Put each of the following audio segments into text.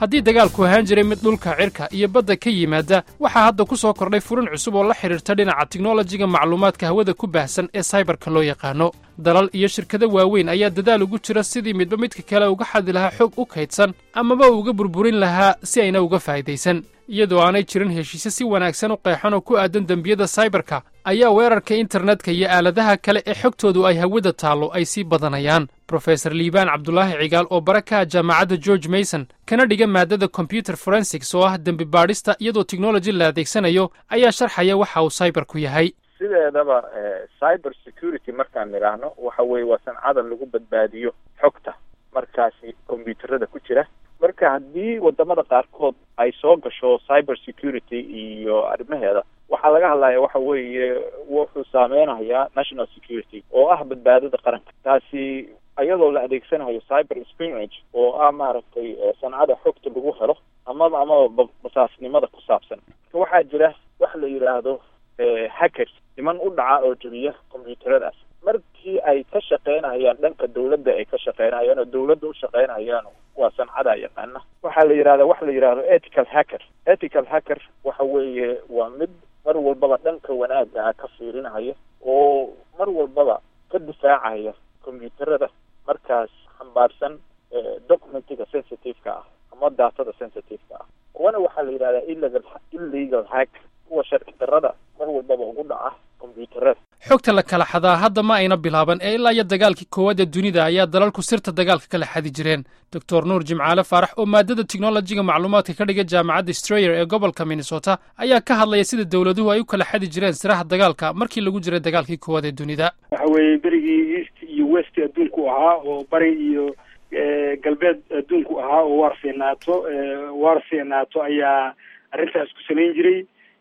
haddii dagaalku ahaan jiray mid dhulka cirka iyo badda ka yimaada waxaa hadda ku soo kordhay furin cusub oo la xidhiirta dhinaca tiknolojiga macluumaadka hawada ku baahsan ee saybarka loo yaqaano dalal iyo shirkado waaweyn ayaa dadaal ugu jira sidii midba midka kale uga xadi lahaa xog u kaydsan amaba uga burburin lahaa si ayna uga faa'idaysan iyadoo aanay jirin heshiisyo si wanaagsan u qeexan oo ku aadan dembiyada saybarka ayaa weerarka internetka iyo aaladaha kale ee xogtoodu ay hawada taallo ay sii badanayaan brofesor liibaan cabdulaahi cigaal oo bara ka ah jaamacadda george mason kana dhiga maadada combyuter forensics oo ah dembi baadhista iyadoo technology la adeegsanayo ayaa sharxaya waxa uu saybarku yahay sideedaba cyber security markaan nidhaahno waxa weeye waa sancada lagu badbaadiyo xogta markaasi combyuuterada ku jira marka haddii wadamada qaarkood ay soo gasho cyber security iyo arrimaheeda waxaa laga hadlaya waxa weeye wuxuu saameynayaa national security oo ah badbaadada qaranka taasi iyadoo la adeegsanayo cyber spionage oo ah maaragtay sancada xogta lagu helo amaba amaba basaasnimada ku saabsan marka waxaa jira wax la yidhaahdo hackers niman u dhaca oo jebiya combyuuteradaas markii ay ka shaqeynayaan dhanka dawladda ay ka shaqeynayaan oo dawladda u shaqeynayaan waa sancada yaqaana waxaa la yidhahda wax la yidhahdo ethical hacker ethical hacker waxa weeye waa mid mar walbaba dhanka wanaaga ka fiirinaya oo mar walbaba ka difaacaya combyuuterada markaas xambaarsan documentiga sensitive-ka ah ama datada sensitive-ka ah kuwana waxaa la yidhahdaa illegal illegal hack kuwa sharci darrada mar walbaba ugu dhaca combyuuterada xogta la kala xadaa hadda ma ayna bilaaban ee ilaa iyo dagaalkii koowaad ee dunida ayaa dalalku sirta dagaalka kala xadi jireen doctor nuur jimcaale faarax oo maadada teknolojiga macluumaadka ka dhiga jaamacadda strayer ee gobolka minnesota ayaa ka hadlaya sida dowladuhu ay u kala xadi jireen siraha dagaalka markii lagu jiray dagaalkii koowaad ee dunida waxa weeye berigii east iyo west adduunku ahaa oo bari iyo galbeed adduunku ahaa oo waar fiinaato waar fiinaato ayaa arrintaas ku samayn jiray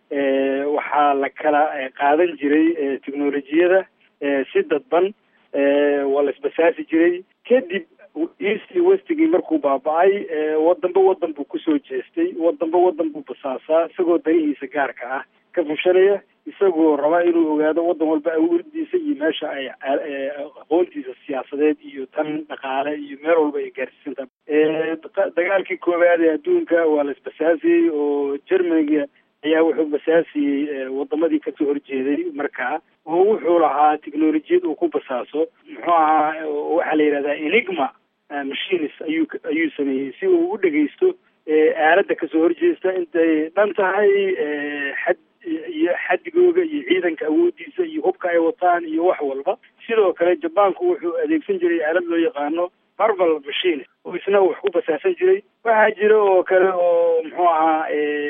waxaa la kala qaadan jiray technolojiyada si dadban waa la isbasaasi jiray kadib east westigii markuu baaba-ay wadanba wadan buu kusoo jeestay wadanba wadan buu basaasaa isagoo danihiisa gaarka ah ka fushanaya isagoo raba inuu ogaado wadan walba awoodiisa iyo meesha ay aqoontiisa siyaasadeed iyo tan dhaqaale iyo meel walba ay gaarsiisan tahay dagaalkii koowaad ee adduunka waa la isbasaasiyey oo germaniga ayaa wuxuu basaasiyey wadamadii kasoo horjeeday markaa oo wuxuu lahaa technolojiyad uu ku basaaso muxuu ahaa waxaa la yidhahdaa enigma machines ayuu ayuu sameeyey si uu u dhegeysto aaladda kasoo horjeesta intay dhan tahay xad iyo xadigooga iyo ciidanka awoodiisa iyo hubka ay wataan iyo wax walba sidoo kale jabaanku wuxuu adeegsan jiray aalad loo yaqaano marvel machine oo isna wax ku basaasan jiray waxaa jira oo kale oo muxuu ahaa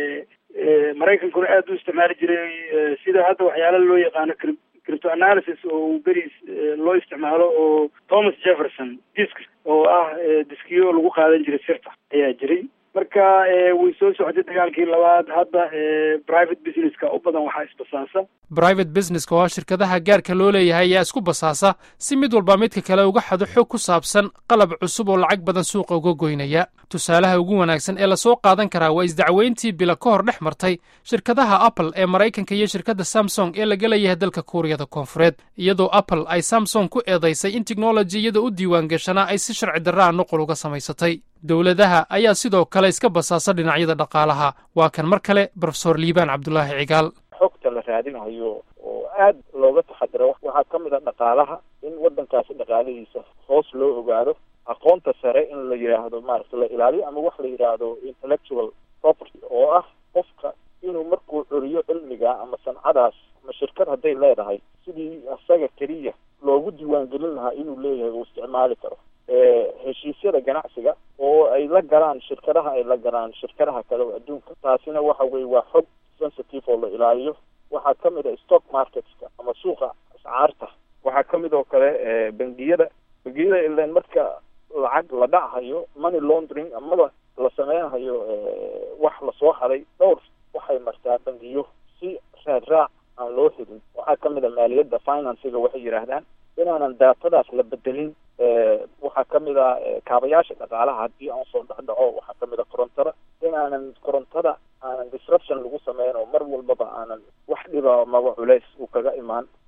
maraykankuna aada u isticmaali jiray sida hadda waxyaala loo yaqaano crypto analysis oo beris loo isticmaalo oo thomas jefferson disk oo ah diskiyo lagu qaadan jiray sirta ayaa jiray marka way soo socotay dagaalkii labaad hadda private businesska u badan waxaa isbasaasa private businesska oo ah shirkadaha gaarka loo leeyahay ayaa isku basaasa si mid walba midka kale uga xado xog ku saabsan qalab cusub oo lacag badan suuqa uga goynaya tusaalaha ugu wanaagsan ee lasoo qaadan karaa waa isdacweyntii bila ka hor dhex martay shirkadaha apple ee maraykanka iyo shirkadda samsung ee laga leeyahay dalka kuuriyada koonfureed iyadoo apple ay samsung ku eedaysay in teknolojiyada u diiwaan gashanaa ay si sharci darraa nuqul uga samaysatay dowladaha ayaa sidoo kale iska basaasa dhinacyada dhaqaalaha waa kan mar kale brofesor liibaan cabdulaahi cigaal xogta la raadinayo oo aad looga taxadiro waxaa ka mid a dhaqaalaha in waddankaasi dhaqaalihiisa hoos loo ogaado aqoonta sare in la yidhaahdo maaragta la ilaaliyo ama wax la yidhaahdo intellectual property oo ah qofka inuu markuu curiyo cilmiga ama sancadaas ama shirkad hadday leedahay sidii asaga keliya loogu diiwaangelin lahaa inuu leeyahay uu isticmaali karo heshiisyada ganacsiga oo ay la galaan shirkadaha ay la galaan shirkadaha kale oo adduunka taasina waxa weye waa xog sensitive oo la ilaaliyo waxaa ka mid a stock marketska ama suuqa ascaarta waxaa ka mid oo kale bangiyada bangiyada ilan marka lacag la dhachayo money laundering amaba la sameynayo wax lasoo haday dhowr waxay martaa bangiyo si raad raac aan loo helin waxaa ka mid a maaliyadda financiga waxay yidhaahdaan inaanan daatadaas la bedelin waxaa ka mid a kaabayaasha dhaqaalaha haddii aan soo dhexdhaco waxaa ka mid a korontada inaanan korontada aanan disruption lagu sameyn oo mar walbaba aanan wax dhiba maba culeys uu kaga imaan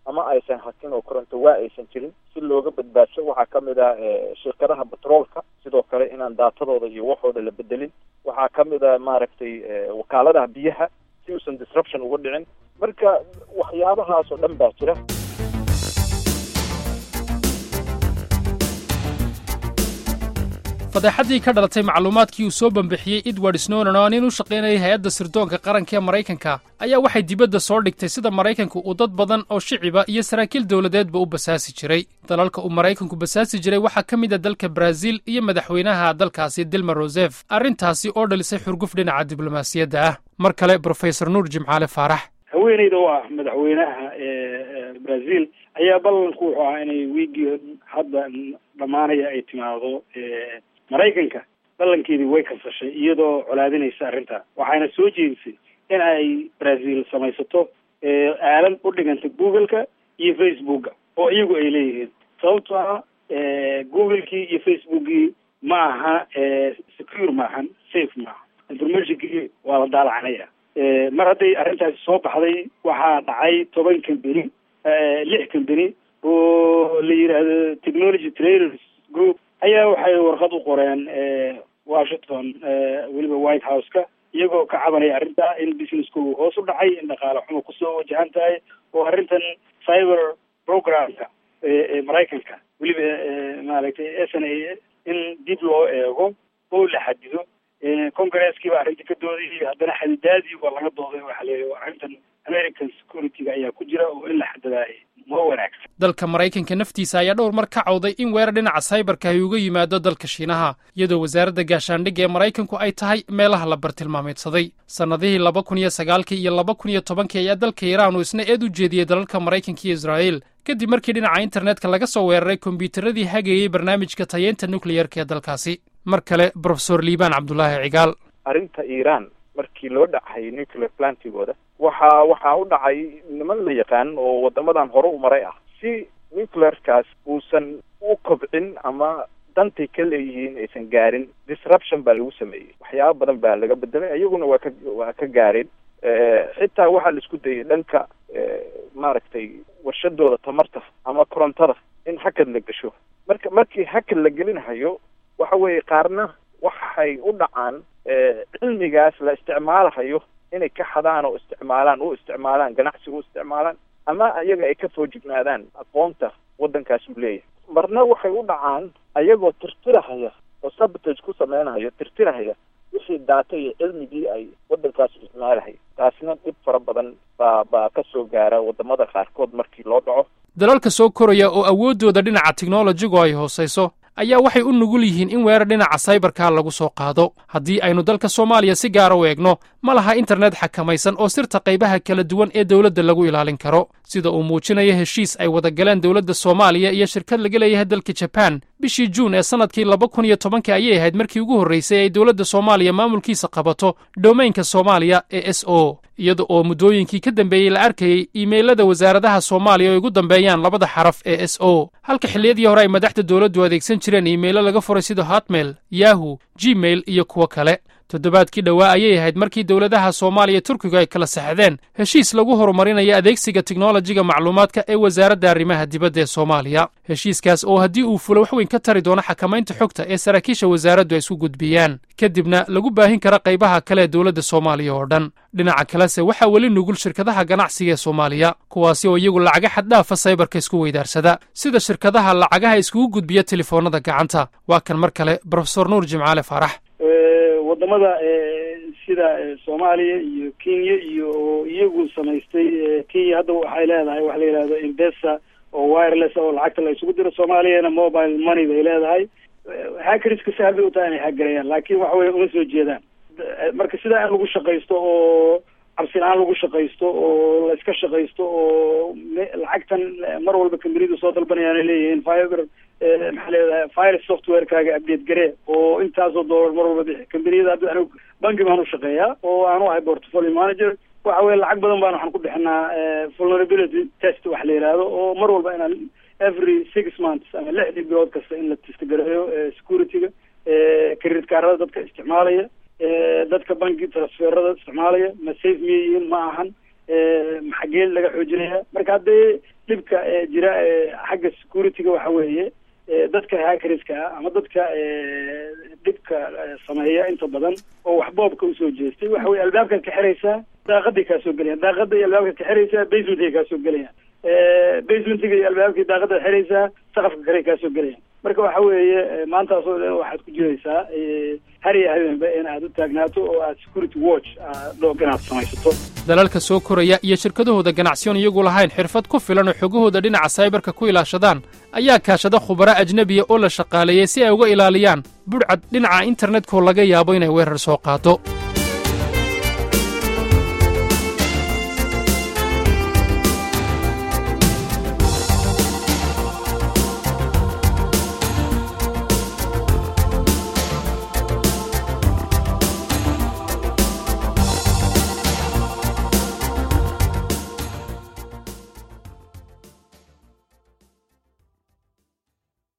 ama aysan hakin oo koronto waa aysan jirin si looga badbaadsho waxaa kamid ah shirkadaha batroolka sidoo kale inaan daatadooda iyo waxooda la bedelin waxaa kamid a maaragtay wakaaladaha biyaha si uusan disruption uga dhicin marka waxyaabahaas oo dhan baa jira fadeexaddii ka dhalatay macluumaadkii uu soo bambixiyey edward snowden oo nin u shaqaynayay hay-adda sirdoonka qaranka ee maraykanka ayaa waxay dibadda soo dhigtay sida maraykanku uu dad badan oo shiciba iyo saraakiil dowladeedba u basaasi jiray dalalka uu maraykanku basaasi jiray waxaa ka mid a dalka baraaziil iyo madaxweynaha dalkaasi dilma rosef arrintaasi oo dhalisay xurguf dhinaca diblomaasiyadda ah mar kale brofesor nuur jimcaale faarax haweeneyda oo ah madaxweynaha brazil ayaa ballanku wuxuu ahaa inay wiigii hadda dhammaanaya ay timaado maraykanka ballankeedii way kasashay iyadoo colaadinaysa arrintaa waxayna soo jeedisay in ay brazil samaysato aalad u dhiganta google-ka iyo facebooka oo iyagu ay leeyihiin sababtoo ah google-kii iyo facebookii ma aha secure maahan safe maaha informationkii waa la daalacanaya mar hadday arrintaasi soo baxday waxaa dhacay toban company lix company oo la yidhaahdo technology traders group ayaa waxay warqad u qoreen washington weliba white house-ka iyagoo ka cabanaya arrintaa in businesskoogu hoos u dhacay in dhaqaale xumo kusoo wajahan tahay oo arrintan cyber programka ee maraykanka weliba maaragtay s n a in dib loo eego oo la xadido congresskiiba arrinta ka doodayay haddana xadidaadii waa laga dooday waxa la arrintan american security-ga ayaa ku jira oo in la xadadaayay ma wanaagsan dalka maraykanka naftiisa ayaa dhowr mar ka cawday in weerar dhinaca saybarka ay uga yimaado dalka shiinaha iyadoo wasaaradda gaashaandhigga ee maraykanku ay tahay meelaha la bartilmaameedsaday sannadihii laba kun iyo sagaalkii iyo laba kun iyo tobankii ayaa dalka iiraan uu isna eed u jeediyey dalalka maraykanka iyo israa'iil kadib markii dhinaca internetka laga soo weeraray kombyuutaradii hagayey barnaamijka tayeynta nukliyarka ee dalkaasi mar kale brofesor liibaan cabdulaahi cigaal arrinta iiraan markii loo dhacay nuclear plantigooda waxaa waxaa u dhacay niman la yaqaan oo wadamadan hore u maray ah si nuclearkaas uusan u kobcin ama dantay ka leeyihiin aysan gaarin disruption baa lagu sameeyey waxyaaba badan baa laga bedelay iyaguna waa ka waa ka gaareen xitaa waxaa la isku dayay dhanka maaragtay warshadooda tamarta ama korontada in hakad la gasho marka markii hakad la gelinahayo waxa weeye qaarna waxay u dhacaan cilmigaas la isticmaalahayo inay ka xadaan oo isticmaalaan u isticmaalaan ganacsi u isticmaalaan ama iyaga ay ka foojignaadaan aqoonta waddankaas uu leeyahay marna waxay u dhacaan ayagoo tirtirahaya oo sabotage ku sameynahaya tirtirahaya wixii daata iyo cilmigii ay waddankaas isticmaalahay taasna dhib fara badan baa baa ka soo gaara wadamada qaarkood markii loo dhaco dalalka soo koraya oo awooddooda dhinaca teknolojigu ay hoosayso ayaa waxay u nugul yihiin in weerar dhinaca saybarka lagu soo qaado haddii aynu dalka soomaaliya si gaara u eegno ma laha internet xakamaysan oo sirta qaybaha kala duwan ee dowladda lagu ilaalin karo sida uu muujinayo heshiis ay wada galeen dowladda soomaaliya iyo shirkad laga leeyahay dalka jabaan bishii juun ee sannadkii laba kun iyo tobankii ayay ahayd markii ugu horraysay ay dowladda soomaaliya maamulkiisa qabato domaynka soomaaliya ee s o iyada oo muddooyinkii ka dambeeyey la arkayey iimaylada wasaaradaha soomaaliya oo igu dambeeyaan labada xaraf ee s o halka xilliyadii hore ay madaxda dowladdu adeegsan jireen iimaylo laga furay sida hotmail yahu gmail iyo kuwo kale toddobaadkii dhowaa ayay ahayd markii dowladaha soomaaliya turkigu ay kala saxdeen heshiis lagu horumarinayo adeegsiga teknolojiga macluumaadka ee wasaaradda arrimaha dibadda ee soomaaliya heshiiskaas oo haddii uu fulo wax weyn ka tari doono xakamaynta xogta ee saraakiisha wasaaraddu ay isku gudbiyaan kadibna lagu baahin kara qaybaha kale ee dowladda soomaaliya oo dhan dhinaca kalese waxaa weli nugul shirkadaha ganacsiga ee soomaaliya kuwaasi oo iyagu lacaga xaddhaafa saybarka isku weydaarsada sida shirkadaha lacagaha iskugu gudbiya telefoonnada gacanta waa kan mar kale brofesor nuur jimcaale faarax wadamada sida soomaaliya iyo kenya iyo iyagu samaystay kenya hadda waxay leedahay waxa la yidhahdo imbesa oo wireless oo lacagta la isugu diro soomaaliyana mobile money bay leedahay hackerska sahal bay u tahay inay hagareeyaan laakin waxa weye uma soo jeedaan marka sidaa in lagu shaqaysto oo cabsi la-aan lagu shaqaysto oo la iska shaqaysto oo lacagtan mar walba kambaniyadu soo dalbanayaan leeyihiin fiber maxaa leedahay virus softwarekaaga update garee oo intaasoo doolar mar walba bixi kambaniyada hadda anigu banki baan ushaqeeyaa oo aanu ahay portfolio manager waxa weye lacag badan baan waxaan ku bixinaa vulnerability test wax la yihahdo oo mar walba inaan every six months ama lixdii bilood kasta in la testgareeyo security-ga credit kaarada dadka isticmaalaya dadka banki transferada isticmaalaya ma safe miyay yihiin ma ahan maxageel laga xoojinaya marka haddee dhibka jira xagga security-ga waxa weeye dadka hackerska ah ama dadka dhibka sameeya inta badan oo wax boobka usoo jeestay waxa weye albaabkaad ka xiraysaa daaqaday kaasoo gelayaan daaqada iyo albaabkaad ka xiraysaa basementay kaasoo gelayaan basementiga iyo albaabkii daaqadaad xiraysaa saqafka kale kaasoo gelayaan marka waxa weeye maantaasoo dhan waxaad ku jiraysaa har iyo habeenba in aad u taagnaato oo aad security watch dhoog inaad samaysato dalalka soo koraya iyo shirkadahooda ganacsiyoon iyagu lahayn xirfad ku filan oo xogahooda dhinaca saybarka ku ilaashadaan ayaa kaashada khubaro ajnebiya oo la shaqaaleeyey si ay uga ilaaliyaan budhcad dhinaca internetkoo laga yaabo inay weerar soo qaado